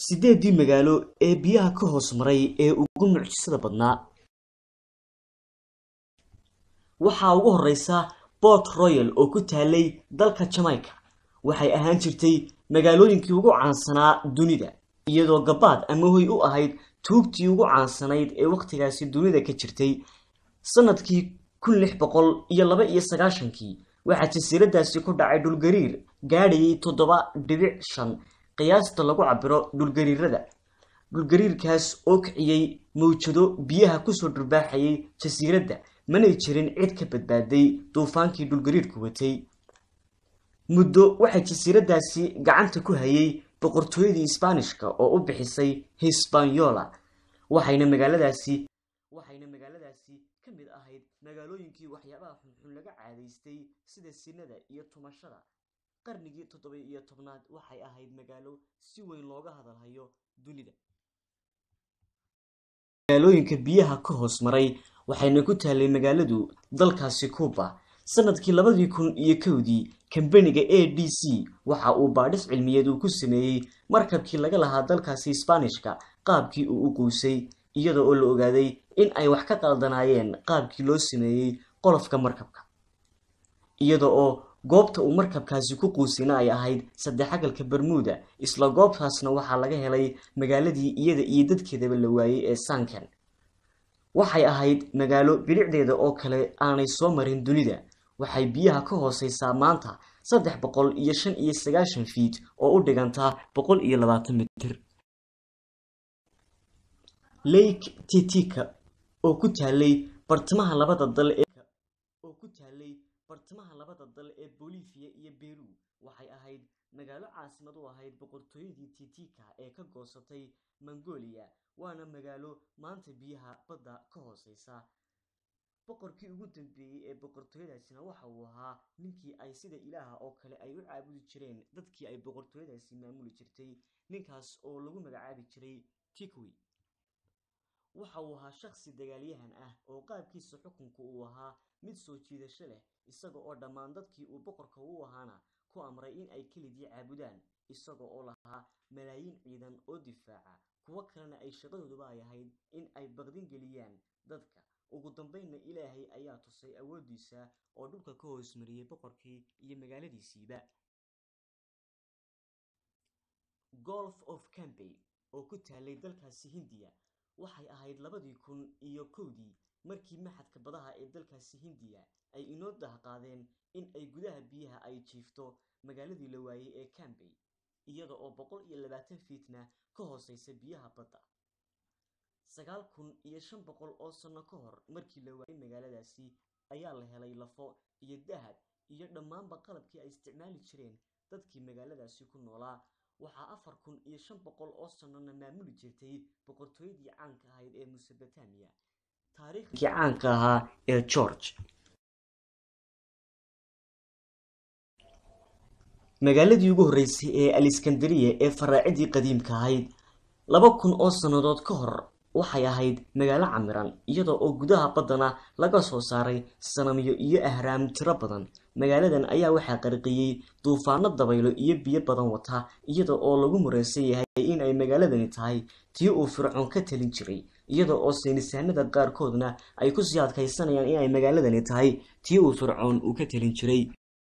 sideedii magaalo ee biyaha ka hoos maray ee ugu mucjisada badnaa waxaa ugu horeysa port royal oo ku taalay dalka jamaica waxay ahaan jirtay magaalooyinkii ugu caansanaa dunida iyadoo gabaad ama hoy u ahayd tuugtii ugu caansanayd ee wakhtigaasi dunida ka jirtay sanadkii kun lix boqol iyo laba iyo sagaashankii waxaa jasiiradaasi ku dhacay dhulgariir gaadhayay toddoba dhibic shan qiyaasta lagu cabiro dhulgariirada dhulgariirkaas oo kiciyey mawjado biyaha kusoo dhurbaaxayay jasiiradda manay jirin cid ka badbaaday duufaankii dhulgariirku watay muddo waxay jasiiradaasi gacanta ku hayay boqortooyadii isbaanishka oo u bixisay hisbanyola waxayna magaaladaasi waxayna magaaladaasi ka mid ahayd magaalooyinkii waxyaabaha xunxun laga caadaystay sida sinada iyo tumashada qarnigii toddoba iyo tobnaad waxay ahayd magaalo si weyn looga hadalhayo dunida magaalooyinka biyaha ka hoos maray waxayna ku taalay magaaladu dalkaasi cuba sanadkii labadii kun iyo kowdii kambaniga a d c waxa uu baadhis cilmiyeed uu ku sameeyey markabkii laga lahaa dalkaasi isbaanishka qaabkii uu u quusay iyada oo la ogaaday in ay wax ka qaldanaayeen qaabkii loo sameeyey qolofka markabka iyada oo goobta uu markabkaasi ku quusayna ay ahayd saddexagalka bermuda isla goobtaasna waxaa laga helay magaaladii iyada iyo dadkeedaba la waayey ee sanken waxay ahayd magaalo bilicdeeda oo kale aanay soo marin dunida waxay biyaha ka hooseysaa maanta saddex boqol iyo shan iyo sagaashan fiit oo u dhigantaa boqol iyo labaatan mitir lake titika oo ku taalay bartamaha labada dal ee oo ku taalay bartamaha labada dal ee bolivia iyo beru waxay ahayd magaalo caasimad u ahayd boqortooyadii titika ee ka goosatay mongolia waana magaalo maanta biyaha badda ka hooseysa boqorkii ugu dambeeyey ee boqortooyadaasina waxa uu ahaa ninkii ay sida ilaaha oo kale ay u caabudi jireen dadkii ay boqortooyadaasi maamuli jirtay ninkaas oo lagu magacaabi jiray tikwi waxa uu ahaa shakhsi dagaalyahan ah oo qaabkiisa xukunka uu ahaa mid soo jiidasho leh isaga oo dhammaan dadkii uu boqorka u ahaana ku amray in ay kelidii caabudaan isaga oo lahaa malaayiin ciidan oo difaaca kuwo kalena ay shaqadooduba ay ahayd in ay baqdin geliyaan dadka ugu dambeynna ilaahay ayaa tusay awooddiisa oo dhulka ka hoos mariyey boqorkii iyo magaaladiisiiba golf of cambay oo ku taalay dalkaasi hindiya waxay ahayd labadii kun iyo kowdii markii maxadka badaha ee dalkaasi hindiya ay inoo dahqaadeen in ay gudaha biyaha ay jiifto magaaladii la waayey ee cambay iyada oo boqol iyo labaatan fiitna ka hooseysa biyaha badda sagaal kun iyo shan boqol oo sano ka hor markii la waayey magaaladaasi ayaa la helay lafo iyo dahab iyo dhammaanba qalabkii ay isticmaali jireen dadkii magaaladaasi ku noolaa waxaa afar kun iyo shan boqol oo sanona maamuli jirtay boqortooyadii caanka ahayd ee musobotamiya taariikhdii caanka ahaa ee george magaaladii ugu horreysay ee aliskandariya ee faraacidii qadiimka ahayd laba kun oo sannadood ka hor waxay ahayd magaalo camiran iyada oo gudaha baddana laga soo saaray sanamyo iyo ahraam tiro badan magaaladan ayaa waxaa qarqiyey duufaano dabaylo iyo biyo badan wata iyada oo lagu mureysan yahay in ay magaaladani tahay tii uu fircoon ka talin jiray iyada oo saynisaanada qaarkoodna ay kusii adkaysanayaan in ay magaaladani tahay tii uu fircoon uu ka talin jiray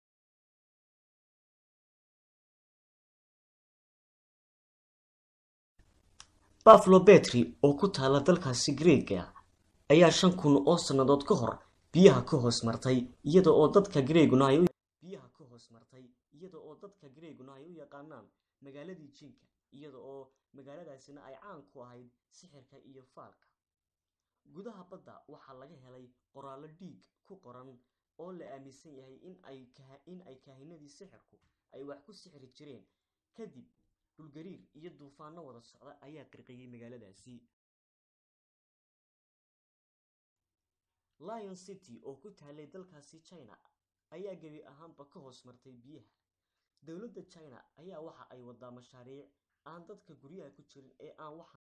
buffalo betry oo ku taala dalkaasi greega ayaa shan kun oo sannadood ka hor biyaha ka hoos martay iyada oo dadka greeguna ay biyaha ka hoos martay iyada oo dadka greeguna ay u yaqaanaan magaaladii jinka iyada oo magaaladaasina ay caan ku ahayd sixirka iyo faalka gudaha badda waxaa laga helay qoraallo dhiig ku qoran oo la aaminsan yahay in ay in ay kaahinadii sixirku ay wax ku sixri jireen kadib dhulgariir iyo duufaano wada socda ayaa qirqiyey magaaladaasi lion city oo ku taalay dalkaasi china ayaa gebi ahaanba ka hoos martay biyaha dowladda china ayaa waxa ay wadaa mashaariic aan dadka guryaha ku jirin ee aan wax